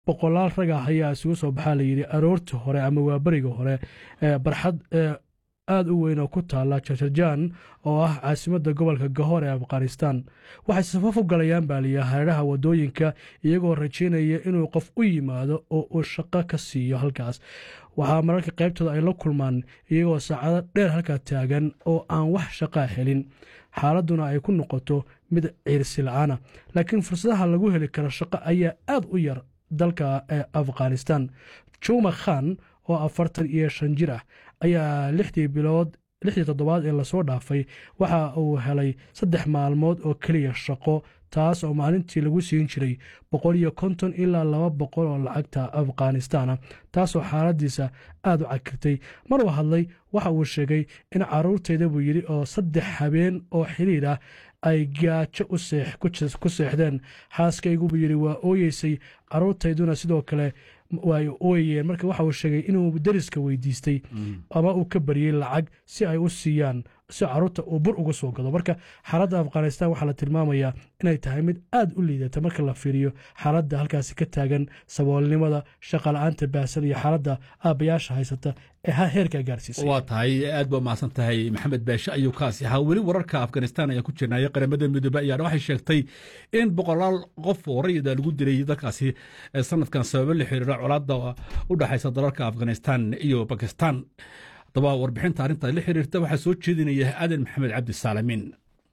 boqolaal rag ah ayaa isugu soo baxaa layidhi aroortii hore ama waaberiga hore barxad aada u weyn oo ku taala jarjarjaan oo ah caasimadda gobolka gahoor ee afghanistan waxay safaf u galayaan baa liya hareeraha waddooyinka iyagoo rajaynaya inuu qof u yimaado oo uu shaqo ka siiyo halkaas waxaa mararka qaybtooda ay la kulmaan iyagoo saacado dheer halkaa taagan oo aan wax shaqaa helin xaaladduna ay ku noqoto mid ciirsi la-aana laakiin fursadaha lagu heli karo shaqo ayaa aad u yar dalka ee afghanistan juma khan oo afartan iyo shan jir ah ayaa lixdii bilood lixdii toddobaad ee lasoo dhaafay waxa uu helay saddex maalmood oo keliya shaqo taas oo maalintii lagu siin jiray boqol iyo konton ilaa laba boqol oo lacagta afghanistana taasoo xaaladiisa aada u cagirtay maruu hadlay waxa uu sheegay in caruurtayda buu yidhi oo saddex habeen oo xiriir ah ay gaajo ku seexdeen xaaskaygu buu yidhi waa ooyeysay caruurtayduna sidoo kale way ooyayeen marka waxa uu sheegay inuu deriska weydiistay ama uu ka baryey lacag si ay u siiyaan si caruurta uu bur uga soo gado marka xaaladda afghanistan waxaa la tilmaamayaa inay tahay mid aada u liidata marka la fiiriyo xaaladda halkaasi ka taagan saboolnimada shaqala-aanta baahsan iyo xaaladda aabbayaasha haysata ee heerkaa gaarsiisay waa tahay aad baa mahadsan tahay maxamed baashe ayuu kaasi ahaa weli wararka afghanistan ayaa ku jirnaya qaramada midoobe ayaana waxay sheegtay in boqolaal qof oo rayida lagu dilay dalkaasi sanadkan sababo la xiriira colaadda u dhexaysa dalalka afghanistan iyo bakistan haddaba warbixinta arrinta la xiriirta waxaa soo jeedinaya aadan maxamed cabdi saalamiin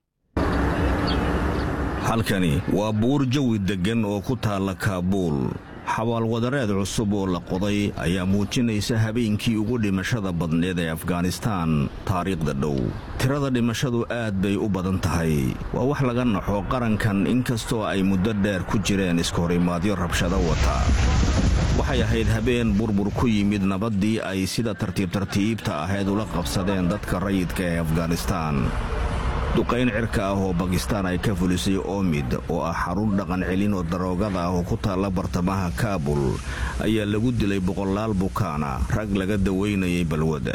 halkani waa buur jawi deggan oo ku taalla kaabuul xabaalwadareed cusub oo la qoday ayaa muujinaysa habeenkii ugu dhimashada badneed ee afghanistaan taariikhda dhow tirada dhimashadu aad bay u badan tahay waa wax laga naxo qarankan inkastoo ay muddo dheer ku jireen iskahorimaadyo rabshado wata waxay ahayd habeen burbur ku yimid nabaddii ay sida tartiib tartiibta ahayd ula qabsadeen dadka rayidka ee afghanistaan duqayn cirka ah oo bakistaan ay ka fulisay oomid oo ah xarun dhaqan celin oo daroogada ah oo ku taalla bartamaha kaabul ayaa lagu dilay boqolaal bukaana rag laga dawaynayay balwada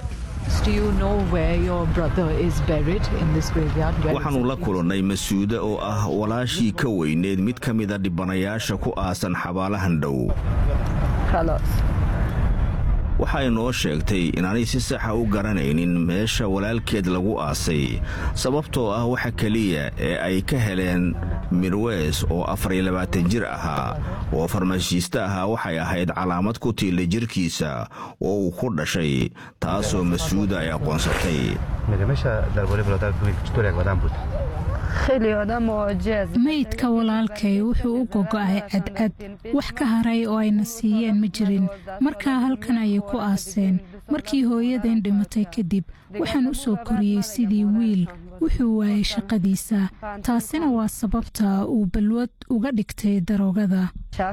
waxaannu la kulannay masuude oo ah walaashii ka weyneed mid ka mida dhibanayaasha ku aasan xabaalahan dhow waxay noo sheegtay inaanay si saxa u garanaynin meesha walaalkeed lagu aasay sababtoo ah waxa keliya ee ay ka heleen midweys oo afariyo labaatan jir ahaa oo farmashiiste ahaa waxay ahayd calaamad ku tiilla jirkiisa oo uu ku dhashay taasoo masuuda ay aqoonsatay maydka walaalkay wuxuu u gogo'ay cadcad wax ka haray oo ayna siiyeen ma jirin markaa halkan ayay ku aaseen markii hooyadeen dhimatay kadib waxaan u soo koriyey sidii wiil wuxuu waayay shaqadiisa taasina waa sababta uu balwad uga dhigtay daroogada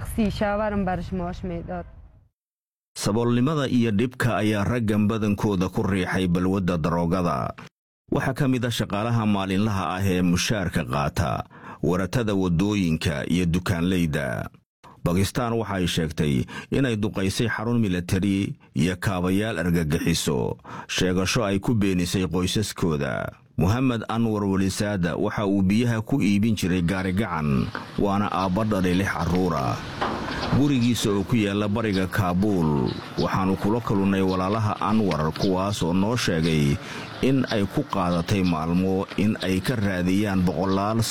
saboolnimada iyo dhibka ayaa raggan badankooda ku riixay balwadda daroogada waxaa ka mid a shaqaalaha maalinlaha ah ee mushaarka qaata waratada waddooyinka iyo dukaanlayda bakistaan waxay sheegtay inay duqaysay xarun milatari iyo kaabayaal argagixiso sheegasho ay ku beenisay qoysaskooda mohamed anwar welisaada waxa uu biyaha ku iibin jiray gaarigacan waana aabba dhalay lix carruura gurigiisa oo ku yaalla bariga kaabuul waxaannu kula kalunnay walaalaha anwar kuwaas oo noo sheegay in ay ku qaadatay maalmo in ay ka raadiyaan boqolaal